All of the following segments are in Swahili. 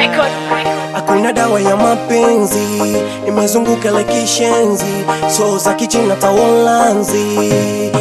record. Hakuna dawa ya mapenzi imezunguka like kishenzi, so za kichina tawolanzi.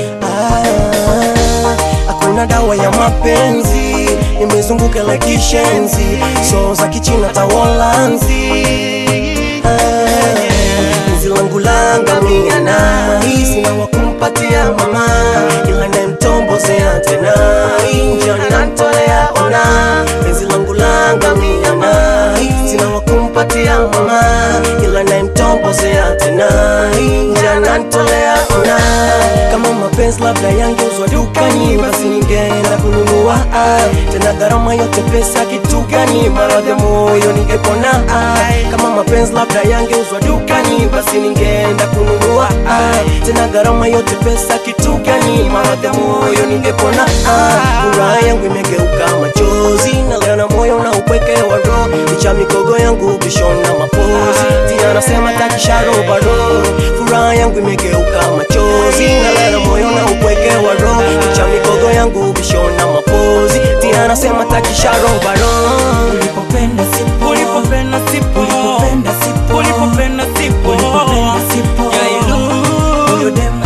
Ah, hakuna dawa ya mapenzi imezunguka like kishenzi, so za kichina tawolanzi. Ah, penzi langu langamia na sina wa kumpatia mama, ila ndemtombozea tena njana ntolea ona penzi langu langamia na sina wa kumpatia mama, ila ndemtombozea tena njana ntolea ona kama mapenzi labda yangeuzwa dukani, basi ningeenda kununua ah. tena gharama yote pesa kitu gani? Maradhi ya moyo ningepona ah. kama mapenzi labda yangeuzwa dukani, basi ningeenda kununua ah. tena gharama yote pesa kitu gani? Maradhi ya moyo ningepona ah. furaha yangu imegeuka machozi, nalia na moyo na upweke wa roho, licha migogo yangu bishona mapozi, tia nasema takisharo bado, furaha yangu imegeuka machozi, nalia na moyo na upweke wa roho, licha migogo yangu bishona mapozi, tia nasema takisharo bado. Ulipopenda sipo, Ulipopenda sipo, ulipopenda sipo, ulipopenda sipo, ulipopenda sipo. Jailu. Huyo demu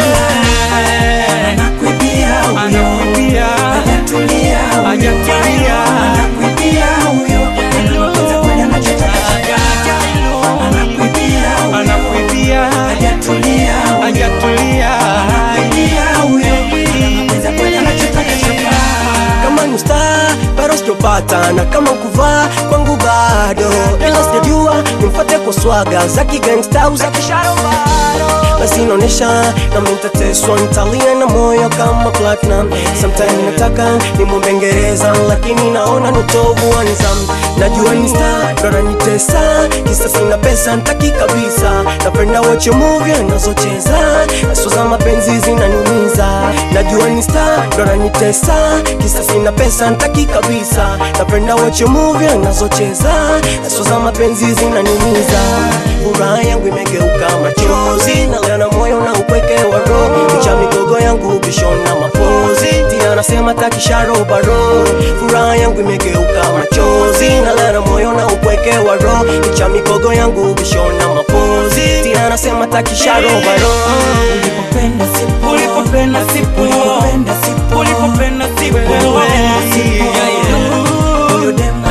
anakuibia huyo, Anakuibia, hajatulia huyo, hajatulia. anakuibia huyo, anapenda kweli anachotaka Jailu. anakuibia huyo, Anakuibia, hajatulia huyo, hajatulia. anakuibia huyo, anapenda kweli anachotaka chapa kama ni star bado sijopata na kama kuvaa kwangu bado ila sijajua nimfuate kwa swaga za kigangsta au za kisharo bado basi inaonyesha na mnitateswa nitalia na moyo kama platinum sometime nataka nimwombe ngereza lakini naona ni utovu wa nidhamu najua ni star ndo ananitesa kisa sina pesa ntaki kabisa napenda wache movie anazocheza aso za mapenzi zinaniumiza najua ni star ndo ananitesa kisa sina pesa ntaki kabisa napenda wache movie anazocheza aso za mapenzi zinaniumiza furaha yangu imegeuka machozi nalia na moyo na upweke wa roho licha migogo yangu bishona mapozi tia nasema takisharo baro furaha yangu imegeuka machozi nalia na moyo na upweke wa roho licha migogo yangu bishona mapozi tia nasema takisharo baro ulipopenda sipo, Ulipopenda sipo, ulipopenda sipo, ulipopenda sipo, Jailu. huyo demu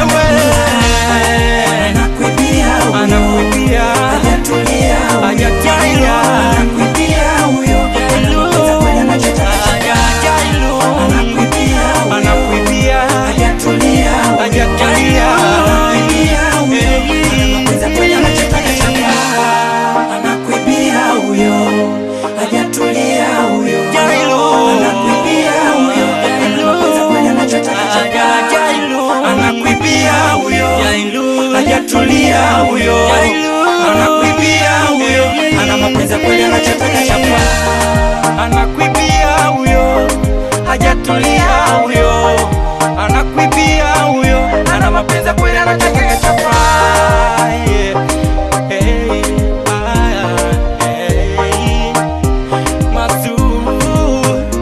anakuibia huyo, Anakuibia, hajatulia huyo, hajatulia. anakuibia huyo, anapenda kweli anachotaka Jailu. anakuibia huyo, Anakuibia, hajatulia huyo, hajatulia. anakuibia huyo, anapenda kweli anachotaka chapa anakuibia huyo, hajatulia huyo, Jailu. anakuibia huyo, anapenda kweli anachotaka chapa anakuibia huyo, hajatulia huyo, anakuibia huyo, ana mapenzi ya kweli anachotaka chapa, anakuibia huyo, hajatulia huyo, anakuibia huyo, ana mapenzi ya kweli anachotaka chapa. Yeah. Hey, ah, hey. Masu.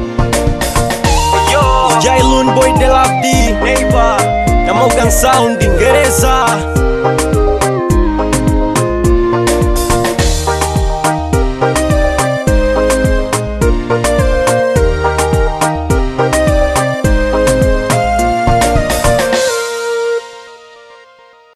Jailun boy de la D neighbor na Morgan Sounding